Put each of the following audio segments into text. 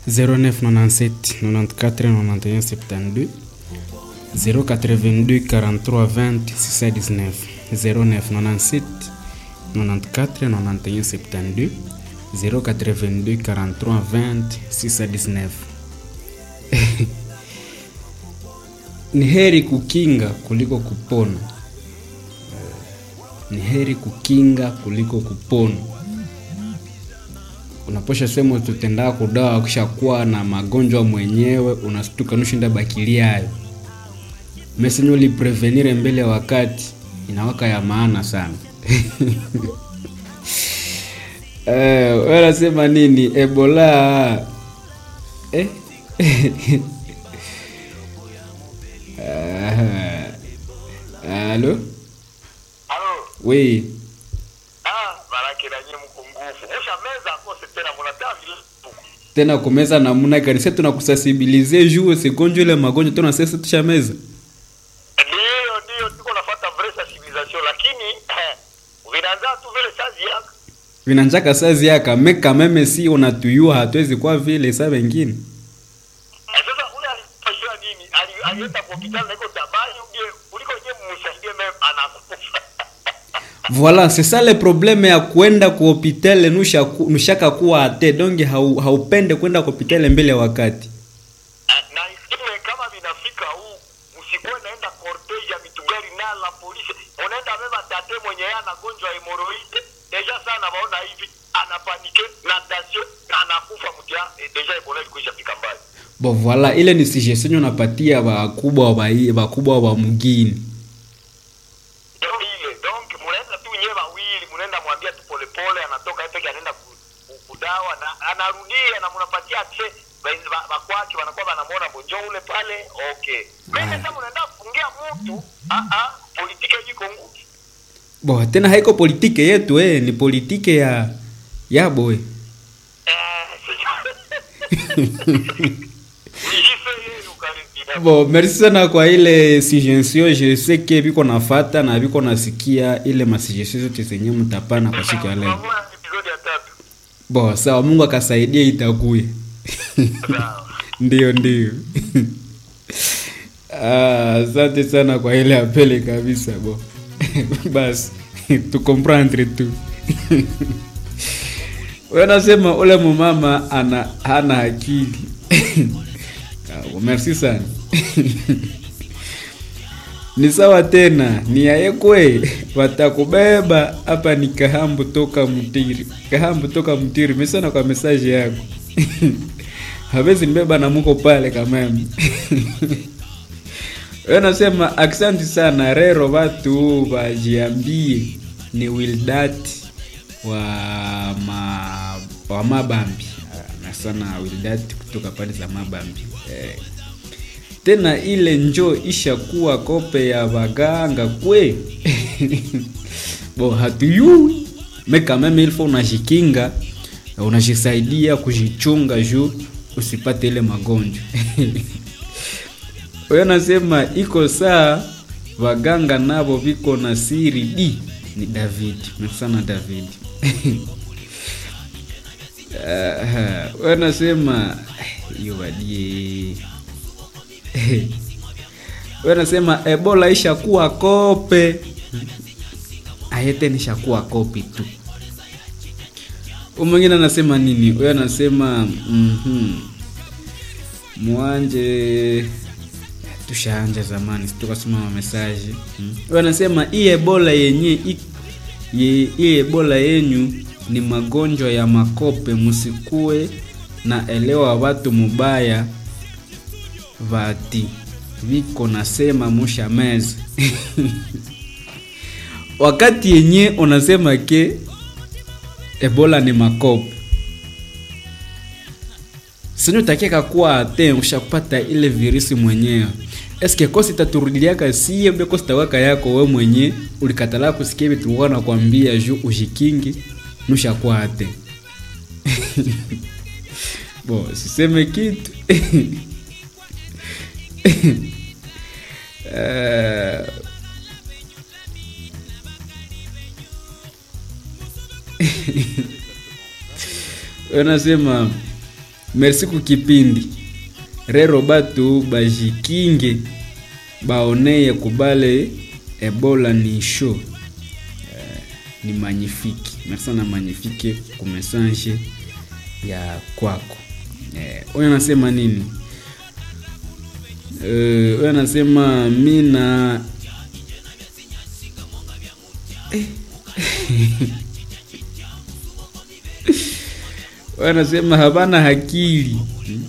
0997 94 91 72 082 43 20 619 0997 94 91 72 082 43 20 619 ni heri kukinga kuliko kupona ni heri kukinga kuliko kupona unaposha sema tutendaa kudawa kishakuwa na magonjwa mwenyewe unastuka nushinda bakilia hayo mesenye uliprevenire mbele ya wakati inawaka ya maana sana eh, wanasema nini ebola eh? Ah, Halo? Halo. Oui. Ah, baraki na nyinyi mko nguvu. Usha meza akose tena mnataa vile. tena kumeza namuna gani sasa tunakusasibilize juu usigonjwe ile magonjwa tena sasa tushameza Ndio, ndio tuko nafuata vraie sensibilisation lakini eh, vinaanza tu vile sazi yako. vinanjaka sazi yaka meka meme si unatuyua hatuwezi kwa vile saa wengine Eh, sasa ule alifanywa nini? Ali- Alienda kwa hospitali na iko tabani uje kuliko yeye msaidie meme anakufa. Voilà, c'est ça le problème ya kwenda ku hospitali nusha nushaka kuwa ate donge hau, haupende kwenda ku hospitali mbele ya wakati. Eh, na isime kama vinafika huu msikuwe naenda cortege ya mitugari na la polisi unaenda beba tate mwenye yeye anagonjwa hemoroide deja sana naona hivi anapanike na tasio na anakufa mtia eh, deja ebola ilikuisha fika mbali Bon voilà, ile ni suggestion unapatia bakubwa wa bai- bakubwa wa mgini. ndio ile donc mnaenda tu nyewe wawili mnaenda mwambia tu polepole anatoka yeye peke anaenda ku- ku- kudawa na anarudia na mnapatia tse bakwake wanakuwa wanamwona bonjo ule pale okay mimi sasa mnaenda kufungia mtu ah ah politiki iko ngumu Bo tena haiko politike yetu eh, ni politike ya ya boy. Bo merci sana kwa ile suggestion, je sais que biko nafata na biko nasikia ile masuggestion zote zenye mtapana kwa siku ya leo. Bo sawa, Mungu akasaidia itakuye. ndio ndio. Ah, asante sana kwa ile apele kabisa bo. Basi tu comprendre tu. Wewe nasema ule mumama ana hana akili. Ah, merci sana. ni sawa tena, ni yayekwe watakubeba hapa. Ni Kahambu toka Mtiri, Kahambu toka Mtiri. Mesana kwa message yako hawezi nibeba na muko pale kameme wewe nasema aksanti sana rero watu wajiambie ni Wildat wa ma, wa Mabambi Ah, na sana Wildat kutoka pale za Mabambi eh. Tena ile njo ishakuwa kope ya waganga kwe bo hatuyui meka meme ilfo unajikinga unajisaidia kujichunga juu usipate ile magonjwa wewe nasema iko saa waganga nabo viko na siri di ni David mesana David Aha, wewe nasema hiyo badie wewe nasema Ebola ishakuwa kope ayete nishakuwa kopi tu Huyu mwingine anasema nini? Huyo anasema mhm. Mwanje tushaanja zamani, tukasoma ma message. Mm. Huyo anasema hii Ebola yenye i- ye- hii Ebola yenyu ni magonjwa ya makope, msikue na elewa watu mubaya vati viko nasema musha meza wakati yenye unasema ke ebola ni makope sinyo takiaka kuwa ate ushakupata ile virusi mwenyewe eske kosi taturudiliaka sie mbe kosi tawaka yako we mwenye ulikatala kusikia vitu tulikuwa nakwambia juu ushikingi nushakuwa ate bo siseme kitu Eh, wanasema merci kukipindi rero batu bajikinge baoneye kubale ebola ni show eh, ni magnifique merci sana magnifique kumessage ya kwako eh, huyo anasema nini Eh, huyo anasema mina wanasema havana hakili hmm?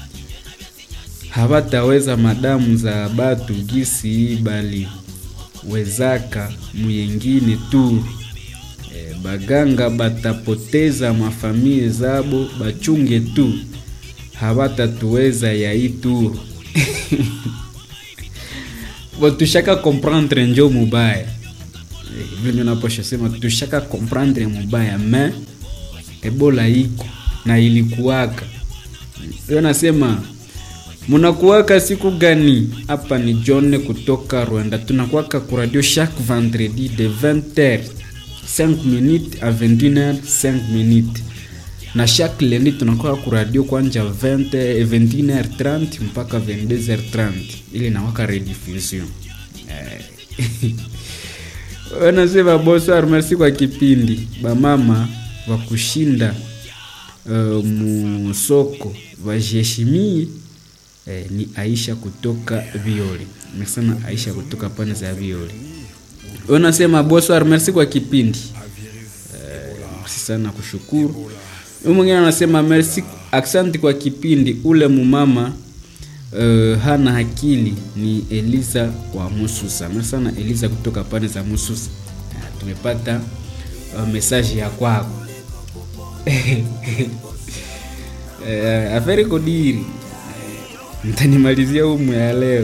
havataweza madamu za batu gisi bali wezaka muyengine tu e, baganga batapoteza mafamili zabo bachunge tu havatatuweza yai tu tushaka comprendre njo mubaya vile ndio naposha sema tushaka comprendre mubaya me ebola iko na ilikuwaka hiyo nasema munakuwaka siku gani hapa ni john kutoka rwanda tunakuwaka kuradio chaque vendredi de 20h 5 minutes à 21h 5 minutes na chaque lundi tunakuwa kuradio kwanja 20 21h30 mpaka 22h30 ili nawaka rediffusion eh. wanasema bonsoir merci kwa kipindi bamama wa kushinda uh, musoko wajiheshimie eh, ni aisha kutoka violi mesana aisha kutoka pane za violi wanasema bonsoir merci kwa kipindi eh, merci sana kushukuru huyu mwingine anasema merci aksanti kwa kipindi ule mumama uh, hana akili ni eliza wa mususa merci sana eliza kutoka pane za mususa uh, tumepata uh, mesaje ya kwako uh, aferi kodiri mtanimalizia umu ya leo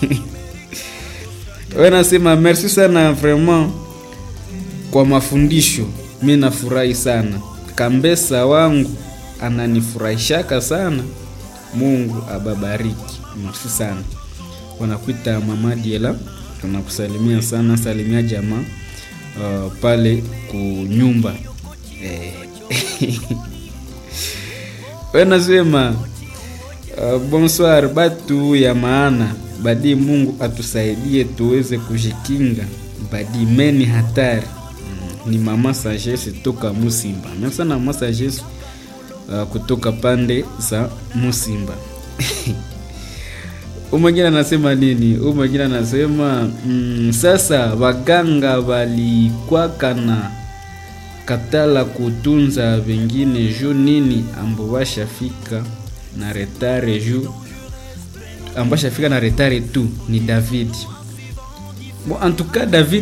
we nasema merci sana vraiment kwa mafundisho mi nafurahi sana kambesa wangu ananifurahishaka sana mungu ababariki merci sana wanakuita mama diela tunakusalimia sana salimia jamaa uh, pale kunyumba eh. wenasema uh, bonsoir batu ya maana badi mungu atusaidie tuweze kujikinga badi meni hatari mm, ni mama sagesse toka musimba mesana mama sagesse uh, kutoka pande za musimba umwengine anasema nini huu mwengine anasema mm, sasa waganga walikwaka na katala kutunza wengine juu nini ambo washafika na retare juu ambo washafika na retare tu ni david bon en tout cas david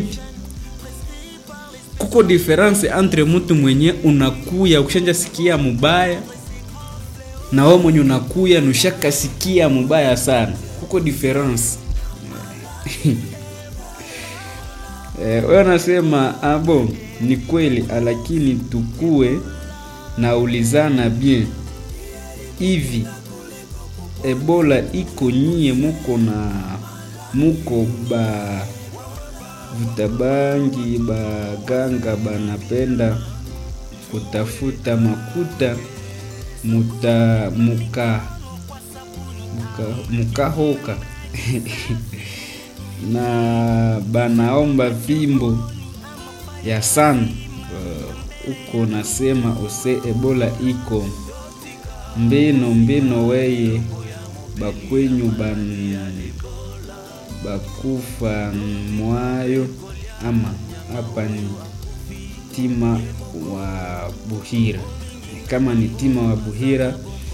kuko difference entre mtu mwenye unakuya ukishanja sikia mubaya na wewe mwenye unakuya nushaka sikia mubaya sana kuko difference eh, wewe unasema abo ni kweli lakini tukue na ulizana bien hivi ebola iko nyie muko na muko ba vutabangi baganga banapenda kutafuta makuta muta muka muka mukahoka na banaomba fimbo ya sana uko uh, nasema use ebola iko mbino mbino weye bakwenyu ban bakufa mwayo ama hapa ni tima wa buhira kama ni tima wa buhira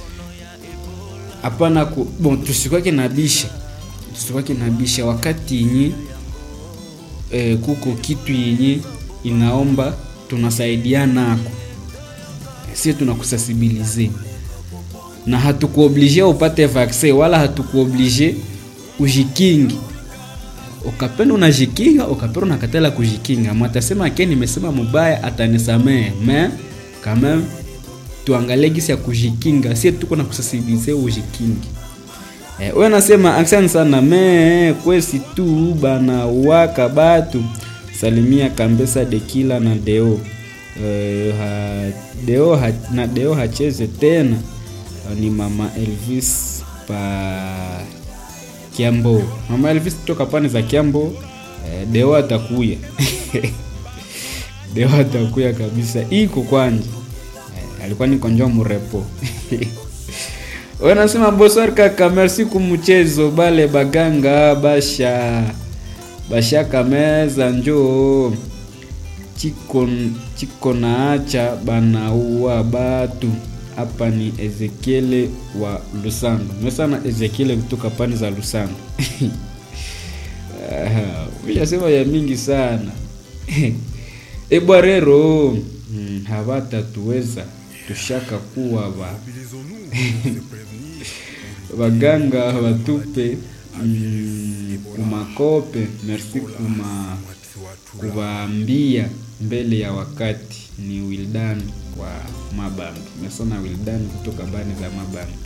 hapana ku bon tusikwake nabisha tusikwake nabisha wakati yenye e, kuko kitu yenye inaomba tunasaidiana ako sie tunakusasibilize na hatukuoblige upate vaccin wala hatukuoblige ujikingi ukapenda unajikinga ukapenda unakatala kujikinga mwatasema ke nimesema mubaya atanisamehe me kama tuangalie gisi ya kujikinga sie tuko na kusasibilize ujikingi eh, we nasema asante sana me kwesi tu bana waka batu salimia kambesa dekila na deo uh, ha, deo ha, na deo hacheze tena ni mama elvis pa kiambo mama elvis kutoka pande za kiambo eh, deo atakuya deo atakuya kabisa iko kwanja eh, alikuwa niko njo murepo wanasema bosar kaka merci kumchezo bale baganga basha bashaka meza njo chiko, chiko naacha banaua batu hapa ni ezekiele wa lusando mesana ezekiele kutoka pani za lusando uyasema ya mingi sana ebwa rero mm, havatatuweza tushaka kuwa ba baganga batupe mm, kumakope merci kuma kuwaambia mbele ya wakati ni wildan wa mabambi mesona wildan kutoka bani za mabambi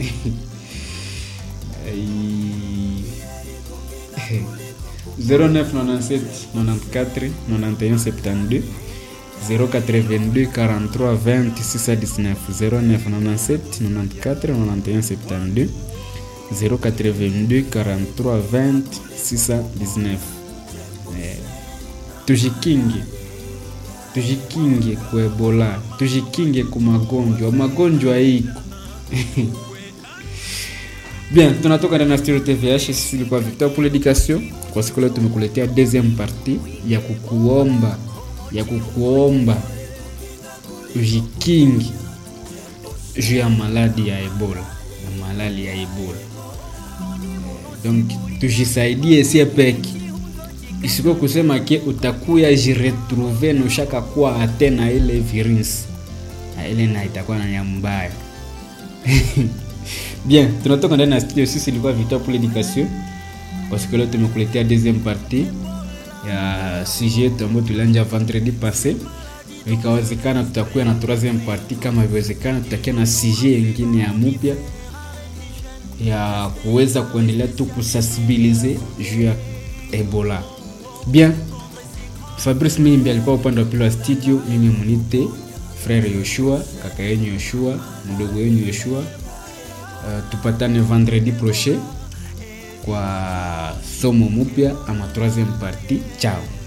Ai- 0997 94 91 72 082 43 20 619 0997 94 91 72 082 43 20 619 eh, tujikinge tujikinge kuebola tujikinge ku magonjwa magonjwa iko bien tunatoka ndani ya studio tvh sisi ilikuwa victor pour l'éducation kwa siku leo tumekuletea deuxième partie ya kukuomba ya kukuomba ujikingi juu ya maladi ya ebola na malali ya ebola donc tujisaidie sie peki isiko kusema ke utakuya jiretrouve na ushaka kuwa ate na ile virus na ile na itakuwa na ya mbaya bien tunatoka ndani ya studio sisi ilikuwa victor pour l'éducation kwa siku leo tumekuletea deuxième partie ya sujet yetu ambayo tulianja vendredi passé ikawezekana tutakuwa na troisième partie kama iwezekana tutakia na sujet yengine ya mupya ya kuweza kuendelea tu kusensibilize juu ya ebola bien fabrice mimbi alikuwa upande wa pili wa studio mimi munite frere yoshua kaka yenyu yoshua mdogo yenyu yoshua uh, tupatane vendredi prochain kwa somo mupya ama troisième partie chao